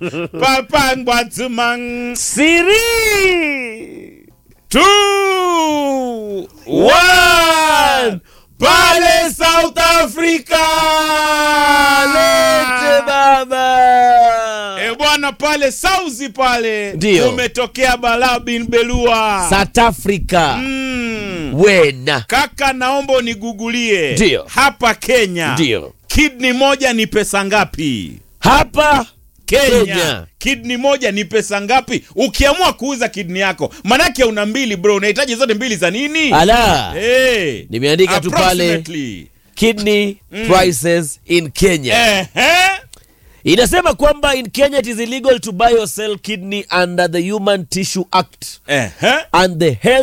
papangwa tumang Siri. two one pale South Africa. Lete baba. E bwana, pale Sauzi pale Ndio. umetokea balaa bin Belua. South Africa. Mm. Wena. Kaka, naomba unigugulie Ndio. hapa Kenya, Ndio. kidney moja ni pesa ngapi? Hapa Kenya, Kenya. kidney moja ni pesa ngapi? Ukiamua kuuza kidney yako, manake una mbili bro, unahitaji zote mbili za nini? ala Hey, Nimeandika tu pale. approximately. kidney prices in Kenya. Ehe. Inasema kwamba in Kenya it is illegal to buy or sell kidney under the Human Tissue Act Ehe. and the Health